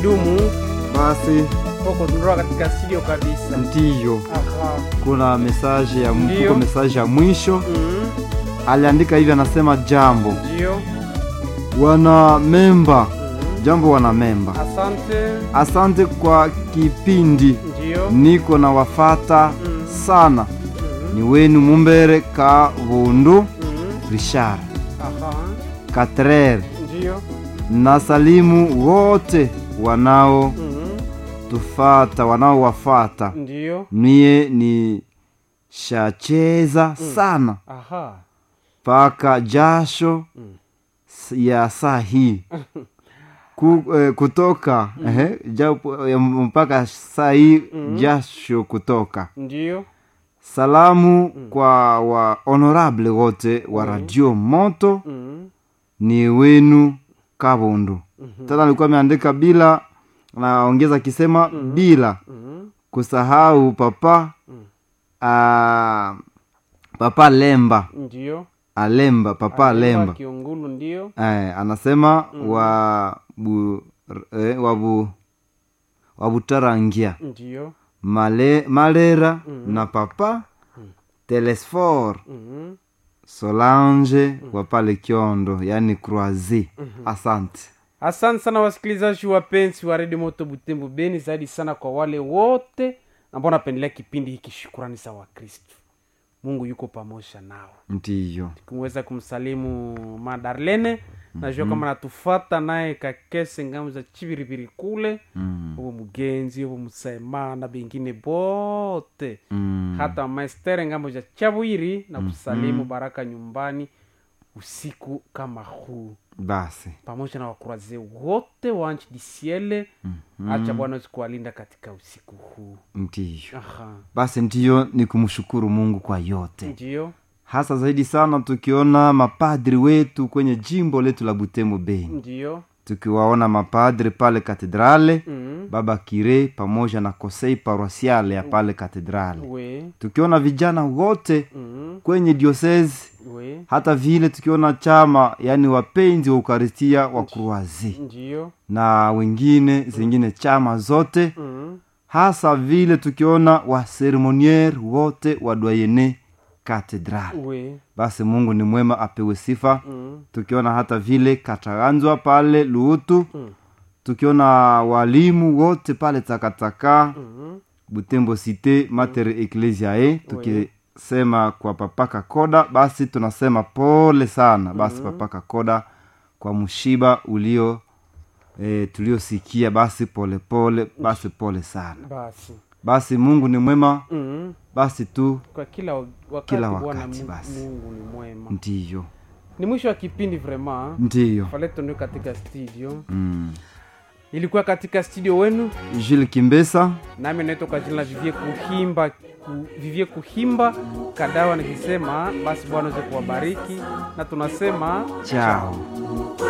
dumu Basi huko tunatoka katika studio kabisa. ndiyo, Aha. kuna mesaje ya Ndiyo. kuko mesaje ya mwisho Mm, aliandika hivi, anasema jambo Ndio. wana memba, Mm, jambo wana memba, Asante. asante kwa kipindi, Ndio. niko na wafata Mm. sana, Mm, ni wenu Mumbere ka Bundu mm, Richard Aha. Katrer Ndio. na salimu wote wanao Mm, tufata wanaowafata Ndio. mie ni shacheza sana Aha. mpaka jasho Mm. s- ya saa hii Ku, eh, kutoka ehe, japo, eh, mpaka saa hii jasho kutoka Ndio. salamu kwa wa honorable wote wa radio moto Mm, ni wenu kabundu tena alikuwa ameandika bila naongeza akisema bila mm, kusahau papa ah, papa lemba Ndio. alemba papa alemba Kiungulu ndio. eh, anasema wa bu, eh, wabu wabutarangia Ndio. Male, malera na papa telesfor Mm, solange wa pale kiondo yani croisi asante Asante sana wasikilizaji wapenzi wa redio moto Butembo Beni, zaidi sana kwa wale wote ambao wanapendelea kipindi hiki. Shukurani za Wakristu, Mungu yuko pamoja nao. ndiyo Kumweza kumsalimu Madarlene, najua kama natufata naye kakese ngamu za chibiribiri kule mm. huko Mugenzi huko Musaima na bengine bote Mm. hata maestere ngambo za Chabwiri na kusalimu baraka nyumbani usiku kama huu basi pamoja na wakuraze wote wa nchi disiele acha bwana aweze kuwalinda katika usiku huu ndiyo aha basi ndiyo ni kumshukuru mungu kwa yote ndio hasa zaidi sana tukiona mapadri wetu kwenye jimbo letu la butembo beni ndio tukiwaona mapadri pale katedrale mm. baba kire pamoja na kosei paroisiale ya pale katedrale we tukiona vijana wote mm. kwenye diosezi we hata vile tukiona chama yani wapenzi wa ukaristia wa kruazi ndio na wengine zingine chama zote mm. hasa vile tukiona waseremonier wote wa doyene katedral we basi mungu ni mwema apewe sifa mm. tukiona hata vile kataganzwa pale luutu Mm. tukiona walimu wote pale takataka Mm. butembo cite mater ecclesiae tukisema kwa papaka koda basi tunasema pole sana basi papaka koda kwa mshiba ulio e, tuliosikia basi pole pole basi pole sana basi basi mungu ni mwema mm. basi tu kwa kila wa- wakati Kila bwana wakati Mungu, basi. mungu ni mwema ndiyo ni mwisho wa kipindi vraiment ndiyo faleto ndio katika studio mm. ilikuwa katika studio wenu jules kimbesa nami naitwa kwa jina la vivie kuhimba ku, vivie kuhimba kadawa nikisema basi bwana aweze kuwabariki na tunasema chao